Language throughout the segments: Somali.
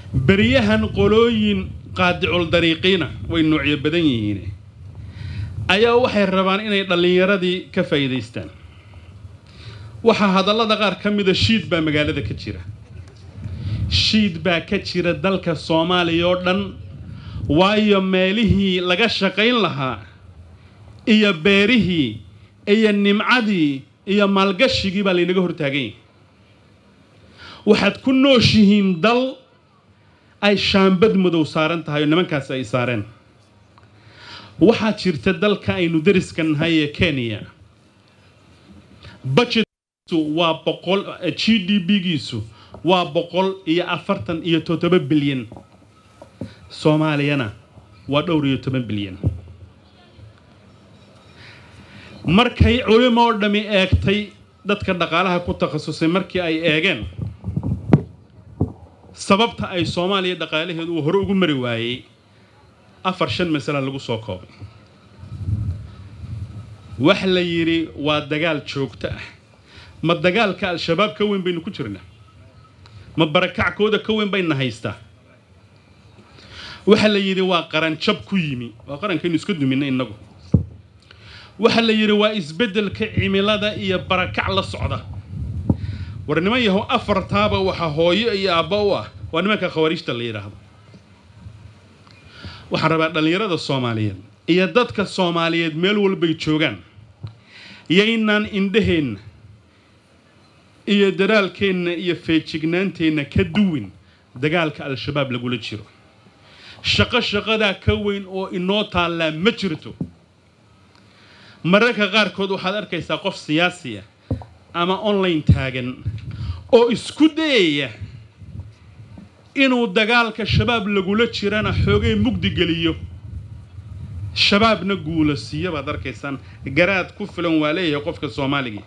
beryahan qolooyin qaadicul dariiqiina way noocyo badan yihiin ayaa waxay rabaan inay dhallinyaradii ka faa'iidaystaan waxaa hadallada qaar ka mida shiid baa magaalada ka jira shiid baa ka jira dalka soomaaliya oo dhan waayo meelihii laga shaqayn lahaa iyo beerihii iyo nimcadii iyo maalgashigii baa laynaga hortaagan yahay waxaad ku nooshihiin dal ay shaambad madow saaran tahay oo nimankaasi ay saareen waxaa jirta dalka aynu dariska nahay ee kenya budgetkiisu waa boqol g d b-giisu waa boqol iyo afartan iyo toddoba bilyan soomaaliyana waa dhowr iyo toban bilyan markay culimo oo dhammi eegtay dadka dhaqaalaha ku takhasusay markii ay eegeen sababta ay soomaaliya dhaqaalaheedu uu hore ugu mari waayey afar shan masala lagu soo koobay wax la yidhi waa dagaal joogto ah ma dagaalka al-shabaab ka weyn baynu ku jirnaa ma barakackooda ka weyn bayna haystaa waxa la yidhi waa qaranjab ku yimi waa qarankaynu iska duminay innagu waxa la yidhi waa isbeddelka cimilada iyo barakac la socda war niman yahow afartaaba waxaa hooyo iyo aabba u ah waa nimanka khawariijta la yidhaahdo waxaan rabaa dhallinyarada soomaaliyeed iyo dadka soomaaliyeed meel walbay joogaan yaynaan indhaheenna iyo dadaalkeenna iyo feejignaanteenna ka duwin dagaalka al-shabaab lagula jiro shaqo shaqadaa ka weyn oo inoo taallaa ma jirto mararka qaarkood waxaad arkaysaa qof siyaasiya ama online taagan oo isku dayaya inuu dagaalka shabaab lagula jirana xoogay mugdi geliyo shabaabna guula siiyo baad arkaysaan garaad ku filan waa leeyahay qofka soomaaligii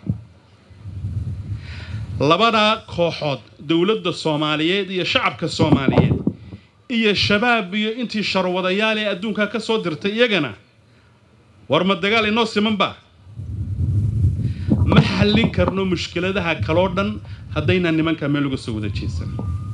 labadaa kooxood dowladda soomaaliyeed iyo shacabka soomaaliyeed iyo shabaab iyo intii sharwadayaal ee adduunka ka soo dirtay iyagana war ma dagaal inoo simanba ma xallin karno mushkiladaha kaloo dhan haddaynaan nimankaa meel uga soo wada jeesan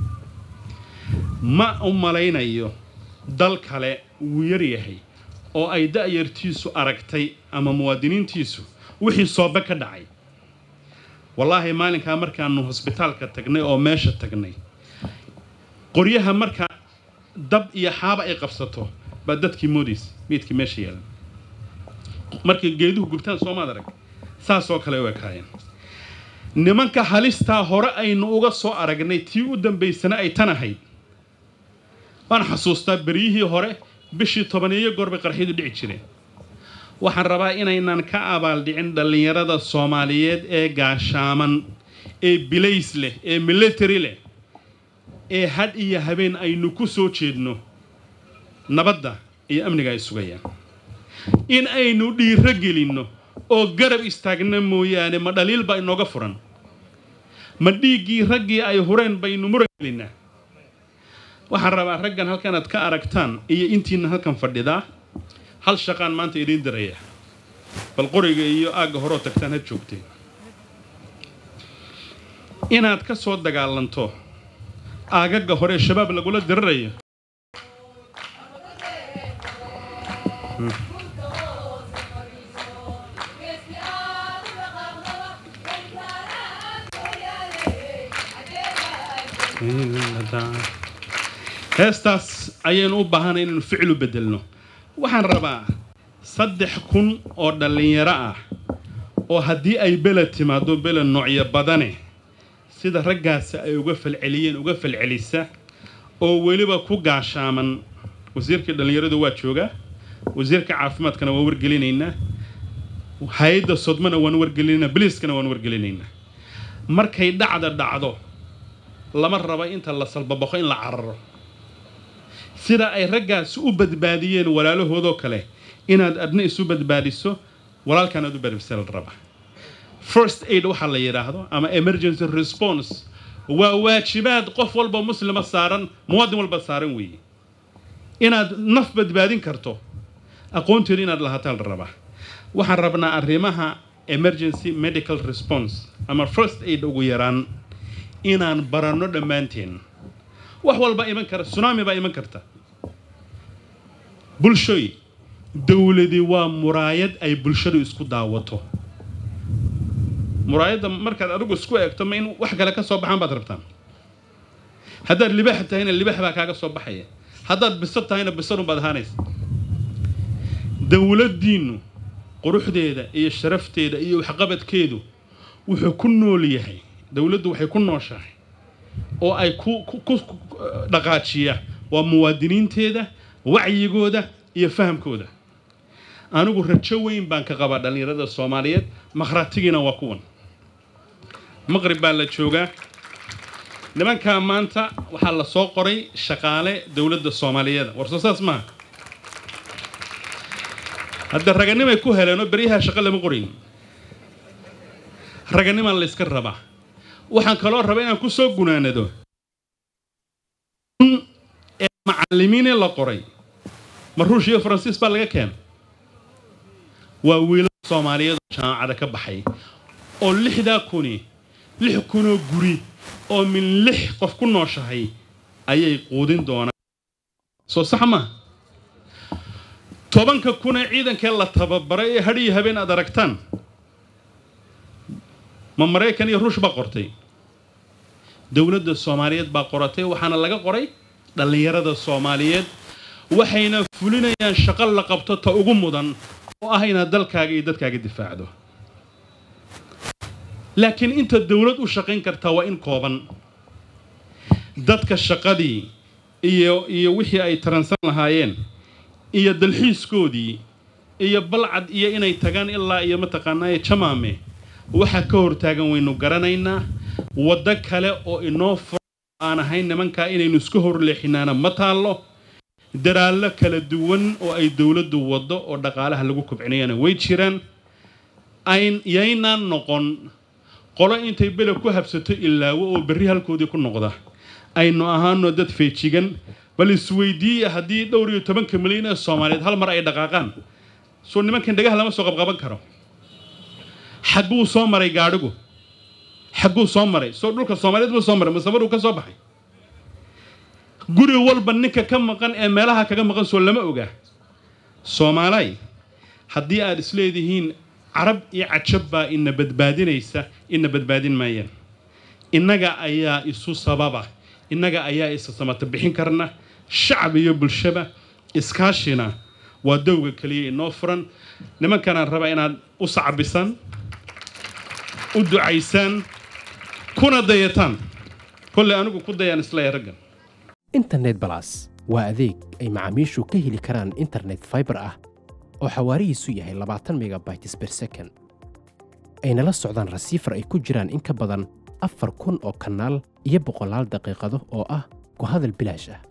ma u malaynayo dal kale wuu yar yahay oo ay da'yartiisu aragtay ama muwaadiniintiisu wixii soobe ka dhacay wallaahi maalinkaa markaanu hosbitaalka tagnay oo meesha tagnay qoryaha marka dab iyo xaaba ay qabsato baa dadkii moodaysa meydkii meesha yeelan markay geeduhu gubtaan soomaad arag saasoo kale u ekaayeen nimanka halistaa hore aynu uga soo aragnay tii u dambaysana ay tan ahayd waan xasuustaa beryihii hore bishii tobaneeyo goor bay qarxiyadu dhici jireen waxaan rabaa inaynan ka abaaldhicin dhallinyarada soomaaliyeed ee gaashaaman ee bilays leh ee military leh ee hadh iyo habeen aynu ku soo jeedno nabadda iyo amniga ay sugayaan in aynu dhiiro gelinno oo garab istaagna mooyaane ma dhaliil baa inooga furan ma dhiiggii raggii ay hureen baynu muran gelinnaa waxaan rabaa raggan halkanaad ka aragtaan iyo intiina halkan fadhidaa hal shaqaan maanta idiin diraya bal qoriga iyo aagga horoo tagtaan ha joogteen inaad ka soo dagaalanto aagagga hore shabaab lagula dirirayo heestaas ayaynu u baahanay inaynu ficlu beddelno waxaan rabaa saddex kun oo dhallinyaro ah oo haddii ay beled timaado beled noocyo badane sida raggaasi ay uga falceliyeen uga falcelisa oo weliba ku gaashaaman wasiirkii dhallinyaradu waa joogaa wasiirka caafimaadkana waan wargelinaynaa hay-adda sodmana waan wargelinaynaa biliiskana waan wargelinaynaa markay dhacda dhacdo lama raba inta la salbaboqo in la cararo sida ay raggaasi u badbaadiyeen walaalahoodoo kale inaad adna isu badbaadiso walaalkan aad u badbisa la raba first aid waxaa la yidhaahdo ama emergency response waa waajibaad qof walba muslima saaran muwaadin walba saaran weeye inaad naf badbaadin karto aqoonteedu inaad lahaataa la rabaa waxaan rabnaa arrimaha emergency medical response ama first aid ugu yaraan inaan baranno dhammaanteen wax walba iman kara tsunami baa iman karta bulshooy dowladi waa muraayad ay bulshadu isku daawato muraayadda markaad adigu isku eegto ma in wax kale ka soo baxaan baad rabtaan haddaad libax tahayna libax baa kaaga soo baxaya haddaad bisad tahayna bisadun baad ahaanaysa dowladdiinnu quruxdeeda iyo sharafteeda iyo waxqabadkeedu wuxuu ku nool yahay dowladdu waxay ku nooshahay oo ay ku ku dhaqaajiya waa muwaadiniinteeda wacyigooda iyo fahamkooda anigu rajo weyn baan ka qabaa dhallinyarada soomaaliyeed makhratigiina waa kuwan maqrib baa la joogaa nimankaa maanta waxaa la soo qoray shaqaale dowladda soomaaliyeeda war soo saas maaha hadda raganimay ku heleenoo beryaha shaqo lama qorayn raganimaa la yska rabaa waxaan kaloo raba inaan ku soo gunaanado ee macallimiinee la qoray ma ruush iyo faransiis baa laga keena waa wiilal soomaaliyeed oo jaamacada ka baxay oo lixdaa kuni lix kunoo guri oo min lix qof ku nooshahay ayay quudin doonaan soo sax maa tobanka kunee ciidankee la tababaray ee hadhiyo habeen aad aragtaan ma maraykan iyo ruush baa qortay dowladda soomaaliyeed baa qoratay waxaana laga qoray dhallinyarada soomaaliyeed waxayna fulinayaan shaqo la qabto ta ugu mudan oo ah inaad dalkaaga iyo dadkaaga difaacdo laakiin inta dowlad u shaqayn kartaa waa in kooban dadka shaqadii iyo iyo wixii ay taransan lahaayeen iyo dalxiiskoodii iyo balcad iyo inay tagaan ilaa iyo mataqaanaaye jamaame waxaa ka hortaagan waynu garanaynaa waddo kale oo inoo fura aan ahayn nimankaa inaynu iska horleexinaana ma taallo daraallo kala duwan oo ay dowladdu waddo oo dhaqaalaha lagu kobcinayana way jiraan ayn yaynaan noqon qolo intay bele ku habsato ilaawo oo berri halkoodii ku noqda aynu ahaano dad feejigan bal isweydiiya haddii dhowr iyo tobanka milyan ee soomaaliyeed hal mar ay dhaqaaqaan soo nimankan dhagaha lama soo qabqaban karo xagguu soo maray gaadhigu xagguu soo maray soo dhulka soomaaliyeed buu soo maray masamaruu ka soo baxay guri walba ninka ka maqan ee meelaha kaga maqan soo lama ogaa soomaalay haddii aad isleedihiin carab iyo cajab baa ina badbaadinaysa ina badbaadin maayaan innaga ayaa isu sababa innaga ayaa isa samata bixin karna shacab iyo bulshaba iskaashina waa dowga keliya inoo furan nimankanaan rabaa inaad u sacbisaan u ducaysaan kuna dayataan kolley anigu ku dayaan isleeya raggan internet balas waa adeeg ay macaamiishu ka heli karaan internet fiber ah oo xawaarihiisu yahay labaatan megabytes per second ayna la socdaan rasiifar ay ku jiraan in ka badan afar kun oo kanaal iyo boqolaal daqiiqado oo ah ku hadal bilaash ah